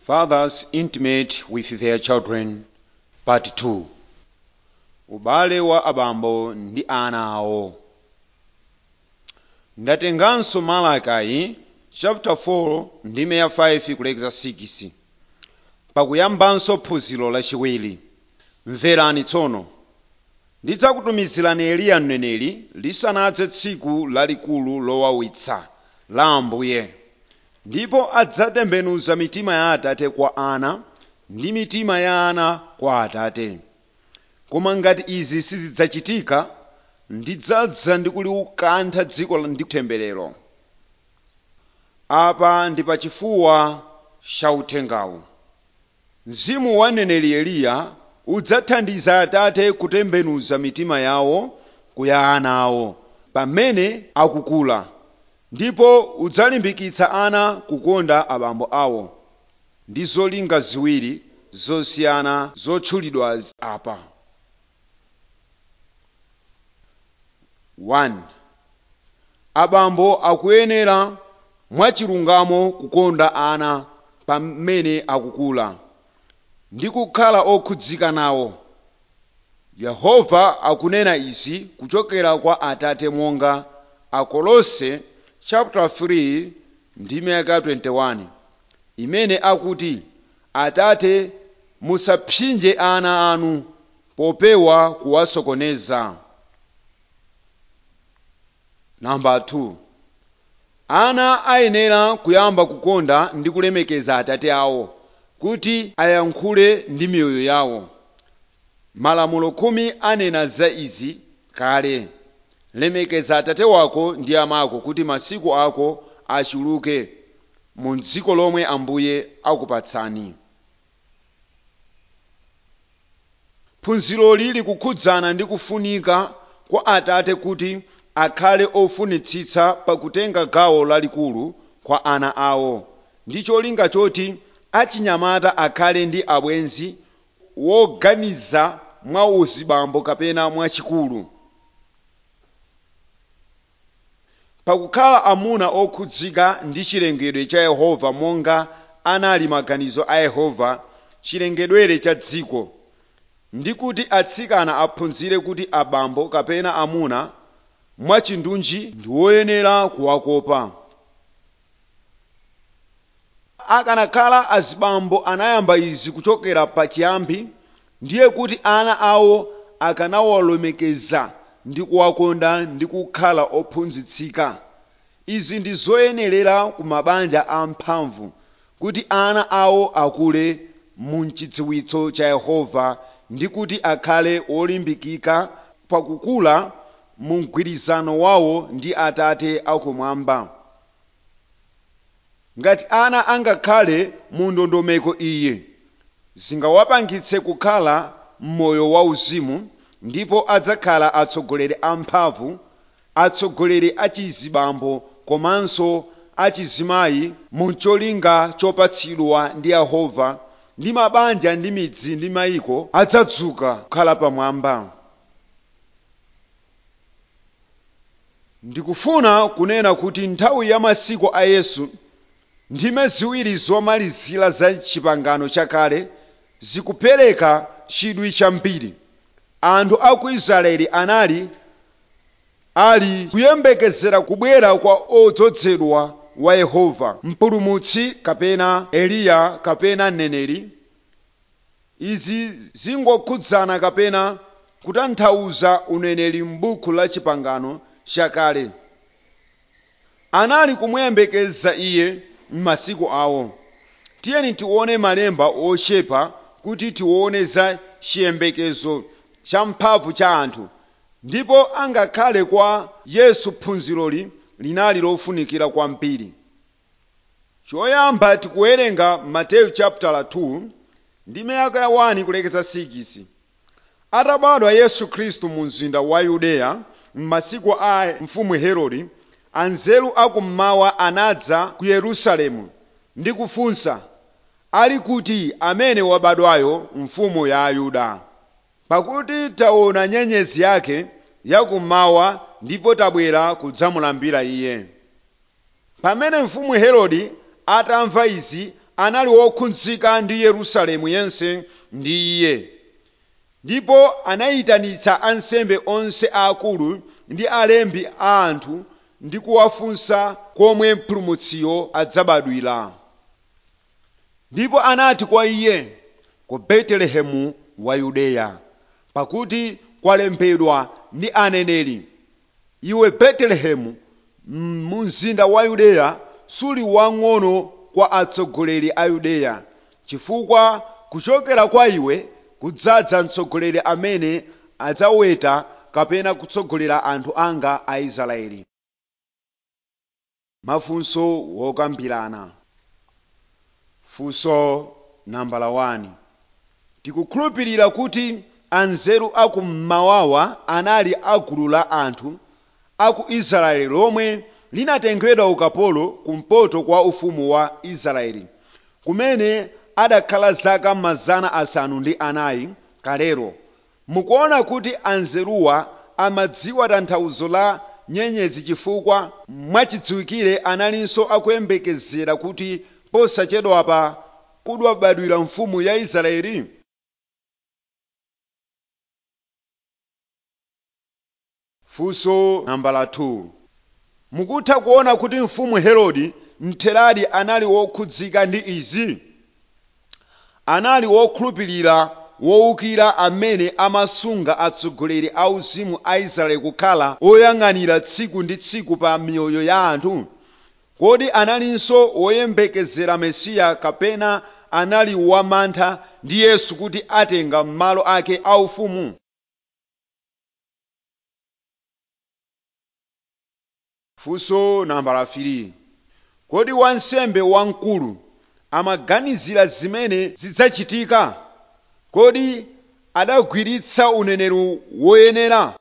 Fathers intimate with their children, part 2. Ubale wa abambo ndi ana awo. Ndatenganso Malaki chapter 4 ndime ya 5 kulekeza 6. Pakuyambanso phunziro lachiwiri. Mverani tsono. Ndidzakutumizirani Eliya mneneri lisanadze tsiku lalikulu lowawitsa la Ambuye. ndipo adzatembenuza mitima ya atate kwa ana ndi mitima ya ana kwa atate koma ngati izi sizidzachitika ndidzadza ndi kuliukantha dziko ndi temberero apa ndi pachifuwa cha uthengawu mzimu wa mneneri eliya udzathandiza atate kutembenuza mitima yawo kuya ana awo pamene akukula ndipo udzalimbikitsa ana kukonda abambo awo ndi zolinga ziwiri zosiyana zotchulidwa apa 1 abambo akuyenera mwachilungamo kukonda ana pamene akukula ndi kukhala okhudzika nawo yehova akunena izi kuchokera kwa atate monga akolose chapter 3 ndime yaka 21 imene akuti atate musapsinje ana anu popewa kuwasokoneza namba 2 ana ayenera kuyamba kukonda ndi kulemekeza atate awo kuti ayankhule ndi miyoyo yawo malamulo khumi anena za izi kale lemekeza atate wako ndi amako kuti masiku ako achuluke mu dziko lomwe ambuye akupatsani phunziroli likukhudzana ndi kufunika kwa atate kuti akhale ofunitsitsa pakutenga gawo lalikulu kwa ana awo ndi cholinga choti achinyamata akhale ndi abwenzi woganiza mwa uzibambo kapena mwachikulu pakukhala amuna okhudzika ndi chilengedwe cha yehova monga anali maganizo a yehova chilengedwere cha dziko ndi kuti atsikana aphunzire kuti abambo kapena amuna mwachindunji ndi woyenera kuwakopa akanakhala azibambo anayamba izi kuchokera pachiyambi ndiye kuti ana awo akanawalemekeza ndi kuwakonda ndi kukhala ophunzitsika izi ndi zoyenerera ku mabanja amphamvu kuti ana awo akule mu chidziwitso cha yehova ndi kuti akhale olimbikika pakukula mu mgwirizano wawo ndi atate akumwamba ngati ana angakhale mu ndondomeko iyi zingawapangitse kukhala m'moyo wauzimu ndipo adzakhala atsogoleri amphamvu atsogoleri achizibambo komanso achizimayi mu cholinga chopatsidwa ndi yehova ndi mabanja ndi midzi ndi mayiko adzadzuka kukhala pamwamba ndikufuna kunena kuti nthawi ya masiku a yesu ndime ziwiri zomalizira za chipangano chakale zikupereka chidwi chambiri anthu a ku israeli anali ali kuyembekezera kubwera kwa odzozedwa wa yehova mpulumutsi kapena eliya kapena mneneri izi zingokhudzana kapena kutanthauza uneneri m'buku la chipangano chakale anali kumuyembekeza iye m'masiku awo tiyeni tione malemba ochepa kuti tione za chiyembekezo champhamvu cha anthu ndipo angakhale kwa yesu phunziroli linali lofunikira kwambiri choyamba tikuwerenga mateyu chapter 2 ndime yaka ya 1 kulekeza 6 atabadwa yesu khristu mu mzinda wa yudeya m'masiku a mfumu herode anzeru akummawa anadza ku yerusalemu ndi kufunsa ali kuti amene wabadwayo mfumu ya ayuda pakuti taona nyenyezi yake yakummawa ndipo tabwera kudzamulambira iye pamene mfumu herode atamva izi anali wokhudzika ndi yerusalemu yense ndi iye ndipo anayitanitsa ansembe onse aakulu ndi alembi a anthu ndi kuwafunsa komwe mpulumutsiyo adzabadwira ndipo anati kwa iye ku betelehemu wa yudeya pakuti kwalembedwa ndi aneneri iwe betelehemu mu mzinda wa yudeya suli wang'ono kwa atsogoleri a yudeya chifukwa kuchokera kwa iwe kudzadza mtsogoleri amene adzaweta kapena kutsogolera anthu anga a israeli mafunso wokambirana funso nambala 1 tikukhulupirira kuti anzeru aku mmawawa anali agulu la anthu aku israeli lomwe linatengedwa ukapolo kumpoto kwa ufumu wa israeli kumene adakhala zaka mazana asanu ndi anayi kalero mukuona kuti anzeruwa amadziwa tanthauzo la nyenyezi chifukwa mwachidziwikire analinso akuyembekezera kuti posachedwapa kudabadwira mfumu ya israeli funso nambala 2 mukutha kuona kuti mfumu herode mtheradi anali wokhudzika ndi izi anali wokhulupirira wowukira amene amasunga atsogoleri a uzimu a israeli kukhala oyang'anira tsiku ndi tsiku pa miyoyo ya anthu kodi analinso woyembekezera mesiya kapena anali wamantha ndi yesu kuti atenga malo ake aufumu funso nambala 3 kodi wansembe wamkulu amaganizira zimene zidzachitika kodi adagwiritsa uneneri woyenera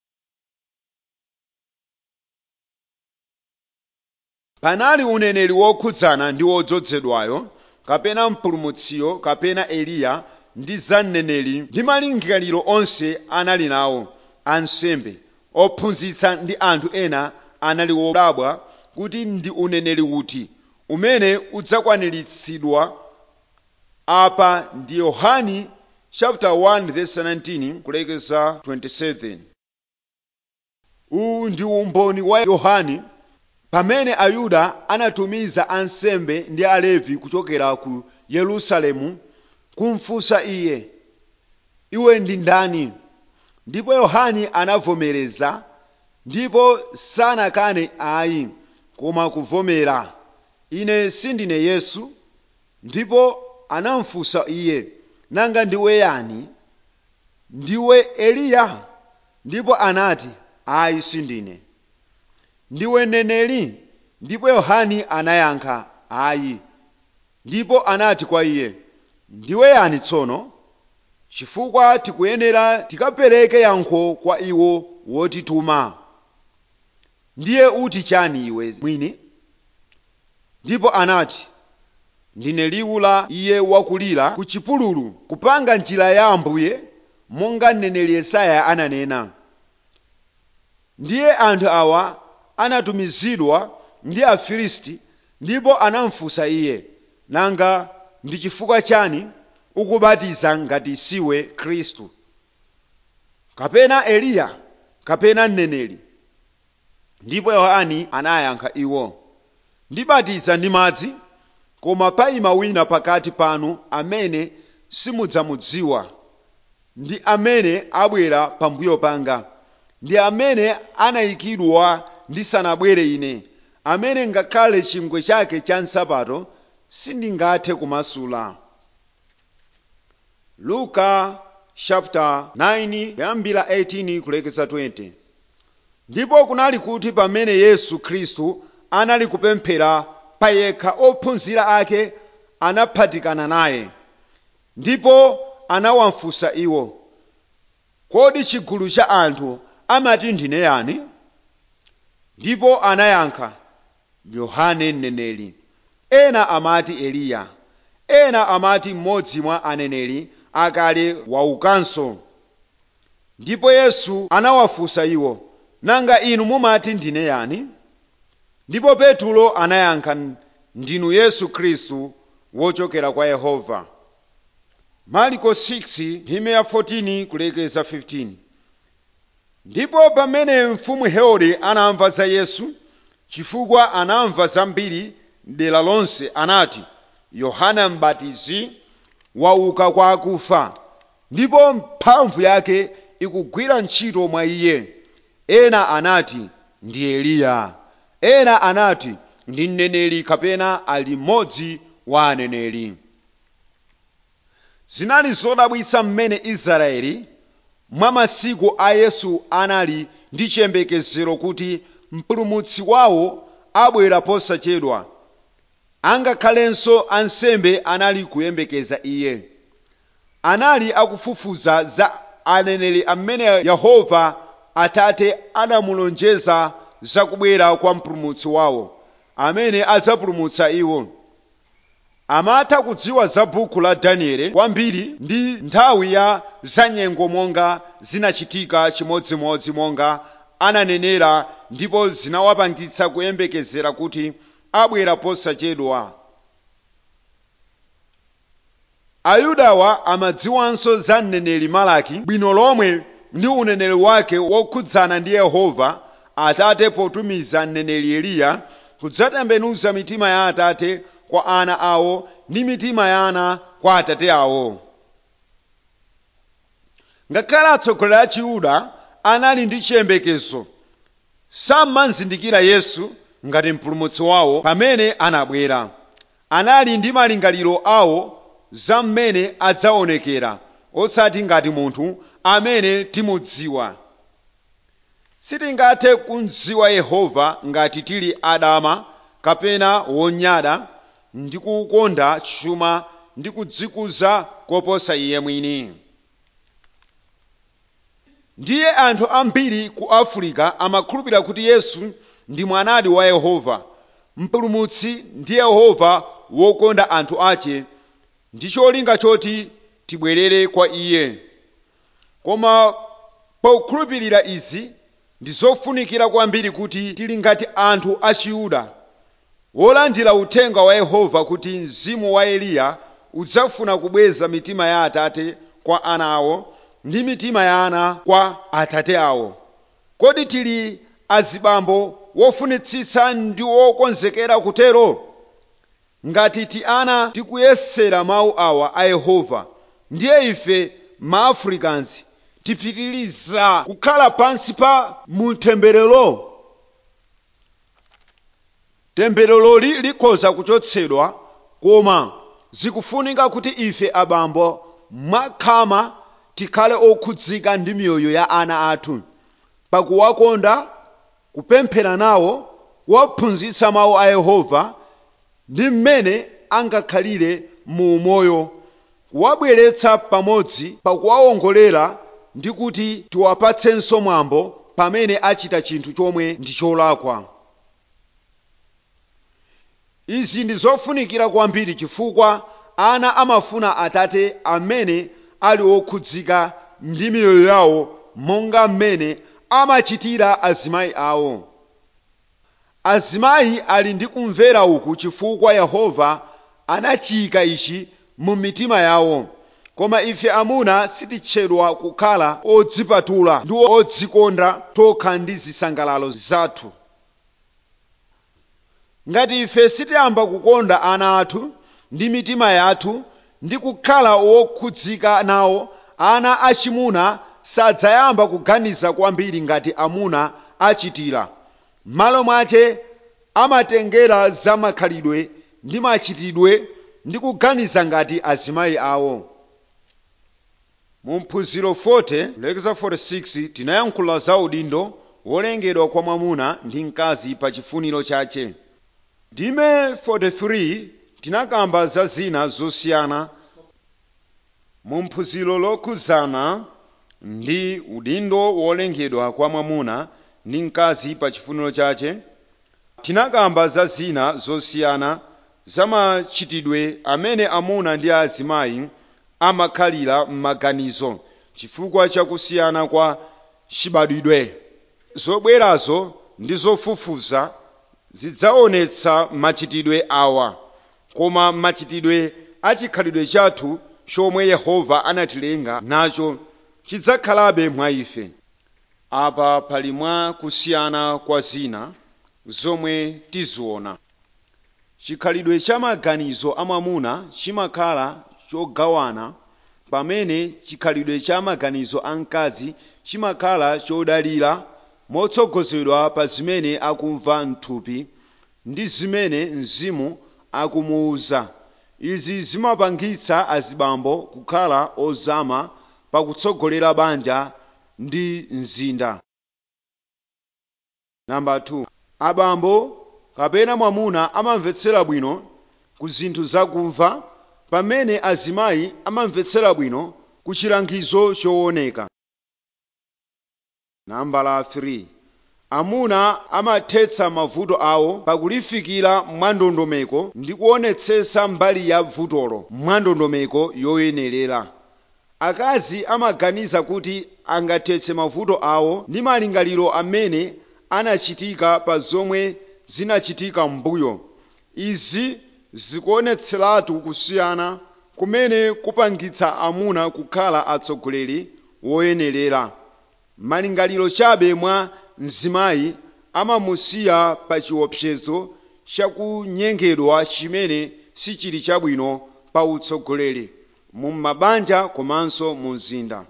panali uneneri wokhudzana ndi wodzozedwayo kapena mpulumutsiyo kapena eliya ndi za mneneri ndi malingaliro onse anali nawo ansembe ophunzitsa ndi anthu ena anali wodabwa kuti ndi uneneri uti umene udzakwaniritsidwa apa ndi yohani chapter 1 verse 19 kulekeza 27 uwu ndi umboni wa yohani pamene ayuda anatumiza ansembe ndi alevi kuchokera ku yerusalemu kumfunsa iye iwe ndi ndani ndipo yohani anavomereza ndipo sanakane ayi koma kuvomera ine sindine yesu ndipo anamfunsa iye nanga ndiwe yani ndiwe eliya ndipo anati ayi sindine ndiwe mneneri ndipo yohani anayankha ayi ndipo anati kwa iye ndiwe yani tsono chifukwa tikuyenera tikapereke yankho kwa iwo wotituma ndiye uti chani iwe mwini ndipo anati ndine liwu la iye wakulira ku chipululu kupanga njira ya ambuye monga mneneri yesaya ananena ndiye anthu awa anatumizidwa ndi afilisti ndipo anamfunsa iye nanga ndi chifukwa chani ukubatiza ngati siwe khristu kapena eliya kapena mneneri ndipo yohani anayankha iwo ndibatiza ndi madzi koma paima wina pakati panu amene simudzamudziwa ndi amene abwera pambuyo panga ndi amene anayikidwa ndisanabwere ine amene ngakhale chingwe chake cha nsapato sindingathe kumasula luka chapter 9 kuyambira 18 kulekeza 20 ndipo kunali kuti pamene yesu khristu anali kupemphera payekha ophunzira ake anaphatikana naye ndipo anawafunsa iwo kodi chigulu cha anthu amati ndine yani ndipo anayankha yohane mneneri ena amati eliya ena amati mmodzi mwa aneneri akale waukanso ndipo yesu anawafunsa iwo nanga inu mumati ndine yani ndipo petulo anayankha ndinu yesu khristu wochokera kwa yehova mariko 6 ndime ya 14 kulekeza 15 ndipo pamene mfumu herode anamva za yesu chifukwa anamva zambiri dera lonse anati yohana mbatizi wauka kwa akufa ndipo mphamvu yake ikugwira ntchito mwa iye ena anati ndi eliya ena anati ndi mneneri kapena ali mmodzi wa aneneri zinali zodabwitsa mmene israeli mwa masiku a yesu anali ndi chiyembekezero kuti mpulumutsi wawo abwera posachedwa angakhalenso ansembe anali kuyembekeza iye anali akufufuza za aneneri amene yehova atate anamulonjeza za kubwera kwa mpulumutsi wawo amene adzapulumutsa iwo amatha kudziwa za buku la danieli kwambiri ndi nthawi ya zanyengo monga zinachitika chimodzimodzi monga ananenera ndipo zinawapangitsa kuyembekezera kuti abwera posachedwa ayudawa amadziwanso za mneneri malaki bwino lomwe ndi uneneri wake wokhudzana ndi yehova atate potumiza mneneri eliya kudzatembenuza mitima ya atate kwa ana awo ndi mitima ya ana kwa atate awo ngakhale atsogoleri a chiyuda anali ndi chiyembekezo samazindikira yesu ngati mpulumutsi wawo pamene anabwera anali ndi malingaliro awo za mmene adzaonekera osati ngati munthu amene timudziwa sitingathe kumdziwa yehova ngati tili adama kapena wonyada ndi kukonda chuma ndi kudzikuza koposa iye mwini ndiye anthu ambiri ku afirika amakhulupirira kuti yesu ndi mwanadi wa yehova mpulumutsi ndi yehova wokonda anthu ake ndi cholinga choti tibwerere kwa iye koma pokhulupirira izi ndi zofunikira kwambiri kuti tili ngati anthu a chiyuda wolandira uthenga wa yehova kuti mzimu wa eliya udzafuna kubweza mitima ya atate kwa ana awo ndi mitima ya ana kwa atate awo kodi tili azibambo wofunitsitsa ndi wokonzekera kutero ngati ti ana tikuyesera mawu awa a yehova ndiye ife maafricans tipitiliza kukhala pansi pa mutemberero tembereroli likhoza kuchotsedwa koma zikufunika kuti ife abambo mwakhama tikhale okhudzika ndi miyoyo ya ana athu pakuwakonda kupemphera nawo kuwaphunzitsa mawu a yehova ndi mmene angakhalire mu umoyo kuwabweretsa pamodzi pakuwawongolera ndi kuti tiwapatsenso mwambo pamene achita chinthu chomwe ndi cholakwa izi ndi zofunikira kwambiri chifukwa ana amafuna atate amene ali okhudzika ndi miyoyo yawo monga mmene amachitira azimayi awo azimayi ali ndi kumvera uku chifukwa yehova anachiyika ichi mu mitima yawo koma ife amuna sititchedwa kukhala odzipatula ndi odzikonda tokha ndi zisangalalo zathu ngati ife sitiyamba kukonda ana athu ndi mitima yathu ndi kukhala wokhudzika nawo ana achimuna sadzayamba kuganiza kwambiri ngati amuna achitira m'malo mwache amatengera za makhalidwe ndi machitidwe ndi kuganiza ngati azimayi awo mu mphunziro 40 lekeza 46 tinayankhula za udindo wolengedwa kwa mwamuna ndi mkazi pa chifuniro chache ndime 43 tinakamba za zina zosiyana mu mphunziro lokhuzana ndi udindo wolengedwa kwa mwamuna ndi mkazi pa chifuniro chache tinakamba za zina zosiyana za machitidwe amene amuna ndi azimayi amakhalira m'maganizo chifukwa chakusiyana kwa chibadwidwe zobwerazo ndi zofufuza zidzaonetsa machitidwe awa koma machitidwe a chikhalidwe chathu chomwe yehova anatilenga nacho chidzakhalabe mwa ife apa pali mwa kusiyana kwa zina zomwe tiziona chikhalidwe cha maganizo a mwamuna chimakhala chogawana pamene chikhalidwe cha maganizo a mkazi chimakhala chodalira motsogozedwa pa zimene akumva mthupi ndi zimene mzimu akumuwuza izi zimapangitsa azibambo kukhala ozama pakutsogolera banja ndi mzinda namba 2 abambo kapena mwamuna amamvetsera bwino ku zinthu zakumva pamene azimayi amamvetsera bwino ku chilangizo chooneka nambala 3 amuna amathetsa mavuto awo pakulifikira mwandondomeko ndi kuonetsetsa mbali ya vutolo mwandondomeko yoyenerera akazi amaganiza kuti angathetse mavuto awo ndi malingaliro amene anachitika pa zomwe zinachitika m'mbuyo izi zikuonetseratu kusiyana kumene kupangitsa amuna kukhala atsogoleri woyenerera malingaliro chabe mwa mzimayi amamusiya pa chiopsezo chakunyengedwa chimene sichili chabwino pa utsogoleri mu mabanja komanso mu mzinda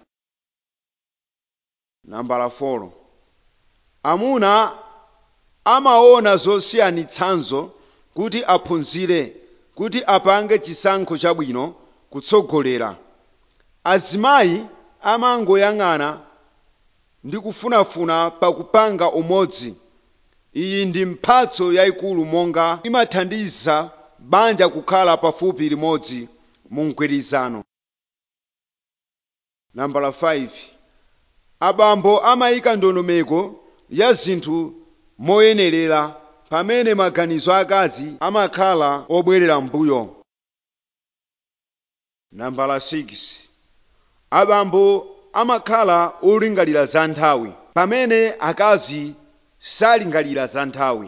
nambala 4 amuna amaona zosiyanitsanzo kuti aphunzire kuti apange chisankho chabwino kutsogolera azimayi amangoyang'ana ndi kufunafuna pakupanga umodzi iyi ndi mphatso yayikulu monga imathandiza banja kukhala pafupi limodzi mu mgwirizano nambala 5 abambo amayika ndondomeko ya zinthu moyenerera pamene maganizo akazi amakhala obwerera mbuyo nambala 6 abambo amakhala olingalira za nthawi pamene akazi salingalira za nthawi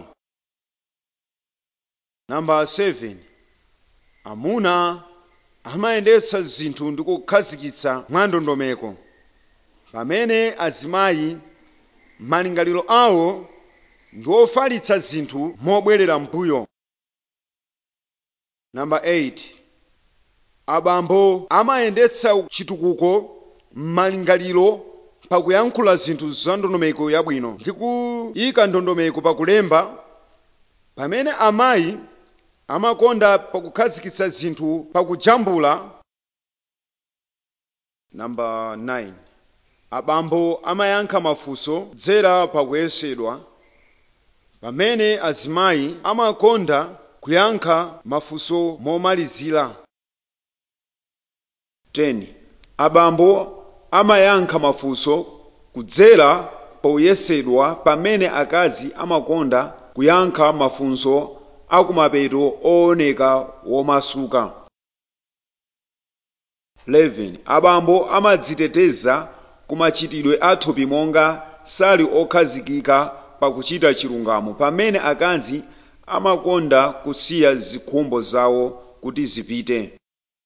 namba 7 amuna amayendetsa zinthu ndi kukhazikitsa mwandondomeko pamene azimayi malingaliro awo ndi ofalitsa zinthu mobwerera mbuyo namba 8 abambo amayendetsa chitukuko m'malingaliro pakuyankhula zinthu za ndondomeko yabwino ndi kuyika ndondomeko pakulemba pamene amayi amakonda pakukhazikitsa zinthu pakujambula namba 9 abambo amayankha mafunso kudzera pakuyesedwa pamene azimayi amakonda kuyankha mafunso momalizira 10 abambo amayankha mafunso kudzera poyesedwa pamene akazi amakonda kuyankha mafunso akumapeto ooneka womasuka 11 abambo amadziteteza kumachitidwe athupi monga sali okhazikika pakuchita chilungamo pamene akazi amakonda kusiya zikhumbo zawo kuti zipite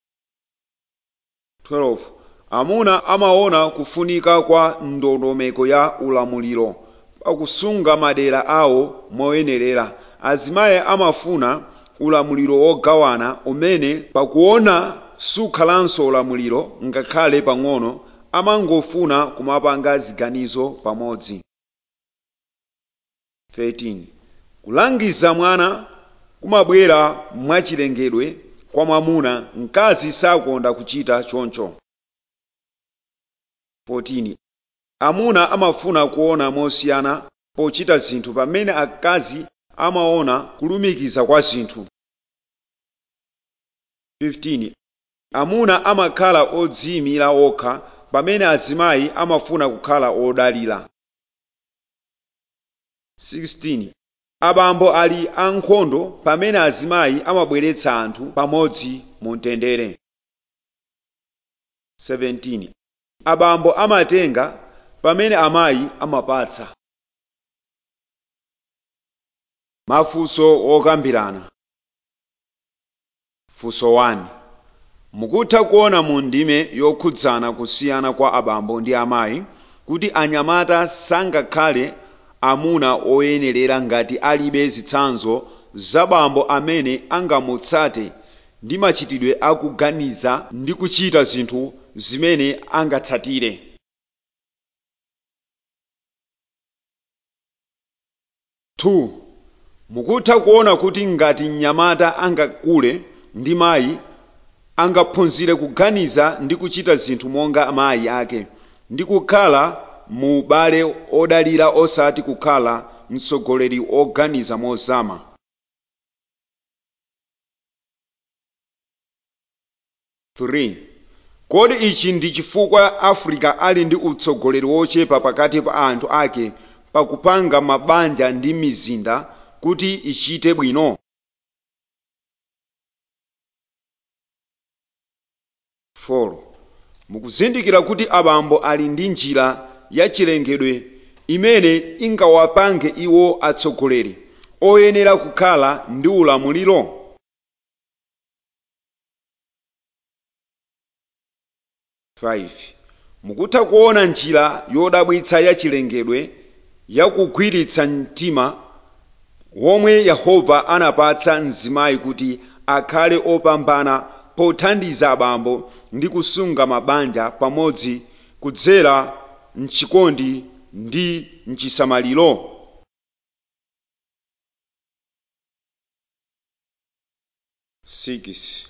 12 amuna amaona kufunika kwa ndondomeko ya ulamuliro pakusunga madera awo moyenerera azimayi amafuna ulamuliro wogawana umene pakuona sukhalanso ulamuliro ngakhale pang'ono amangofuna kumapanga ziganizo pamodzi 13 kulangiza mwana kumabwera mwachilengedwe kwa mwamuna mkazi sakonda kuchita choncho 14 amuna amafuna kuona mosiyana pochita zinthu pamene akazi amaona kulumikiza kwa zinthu 15 amuna amakhala odziyimira okha pamene azimayi amafuna kukhala odalira 16 abambo ali ankhondo pamene azimayi amabweretsa anthu pamodzi mu mtendere 17 abambo amatenga pamene amayi amapatsa mafunso okambirana funso 1 mukutha kuona mu ndime yokhudzana kusiyana kwa abambo ndi amayi kuti anyamata sangakhale amuna oyenerera ngati alibe zitsanzo zabambo amene angamutsate ndi machitidwe akuganiza ndi kuchita zinthu zimene angatsatire Two, mukutha kuona kuti ngati mnyamata angakule ndi mayi angaphunzire kuganiza ndi kuchita zinthu monga amayi ake ndi kukhala mu ubale odalira osati kukhala mtsogoleri oganiza mozama Three, kodi ichi ndi chifukwa africa ali ndi utsogoleri wochepa pakati pa anthu ake pakupanga mabanja ndi mizinda kuti ichite bwino Four, mukuzindikira kuti abambo ali ndi njira yachilengedwe imene ingawapange iwo atsogoleri oyenera kukhala ndi ulamuliro Five, mukutha kuona njira yodabwitsa yachilengedwe yakugwiritsa mtima womwe yehova anapatsa mzimayi kuti akhale opambana pothandiza abambo ndi kusunga mabanja pamodzi kudzera mchikondi ndi mchisamaliro Six,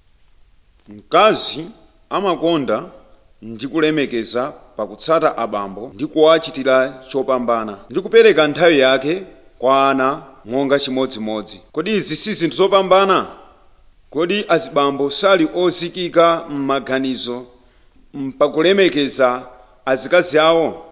mkazi amakonda ndi kulemekeza pakutsata abambo ndi kuwachitira chopambana ndi kupereka nthawi yake kwa ana monga chimodzimodzi kodi izi si zinthu zopambana kodi azibambo sali ozikika m'maganizo pakulemekeza azikazi awo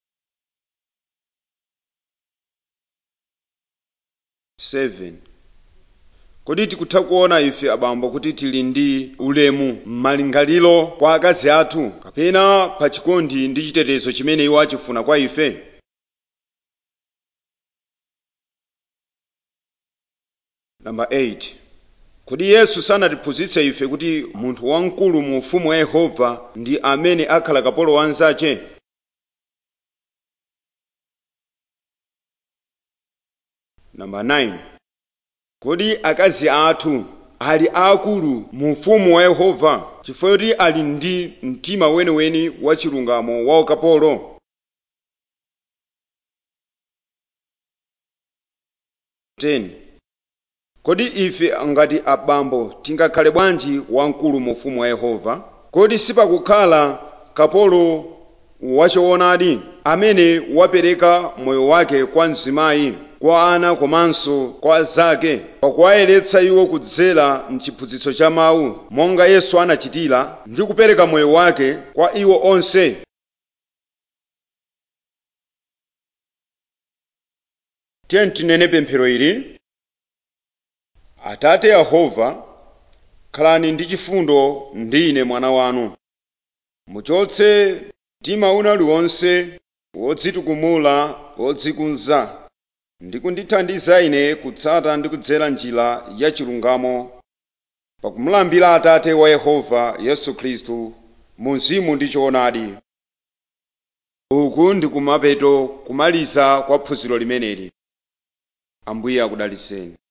Seven. kodi tikutha kuona ife abambo kuti tili ndi ulemu m'malingaliro kwa akazi athu kapena pa chikondi ndi chitetezo chimene iwo achifuna kwa ife Number 8 kodi yesu sanatiphunzitse ife kuti munthu wamkulu mu ufumu wa yehova ndi amene akhala kapolo wa anzache Number 9 kodi akazi athu ali akulu mu ufumu wa yehova chifukwa choti ali ndi mtima weniweni wa chilungamo wa ukapolo Ten. kodi ife ngati abambo tingakhale bwanji wamkulu mu ufumu wa yehova kodi sipakukhala kapolo wachoonadi amene wapereka moyo wake kwa mzimayi kwa ana komanso kwa zake pakuwayeretsa iwo kudzera mchiphunzitso cha mawu monga yesu anachitira ndi kupereka moyo wake kwa iwo onse tiye tinene pemphero ili atate yehova khalani ndi chifundo ndi ine mwana wanu muchotse mtima una uliwonse wodzitukumula wodzikunza ndi kundithandiza ine kutsata ndi kudzera njira ya chilungamo pakumulambira atate wa yehova yesu khristu mu mzimu ndi choonadi uku ndi kumapeto kumaliza kwa phunziro limeneli ambuye akudaliseni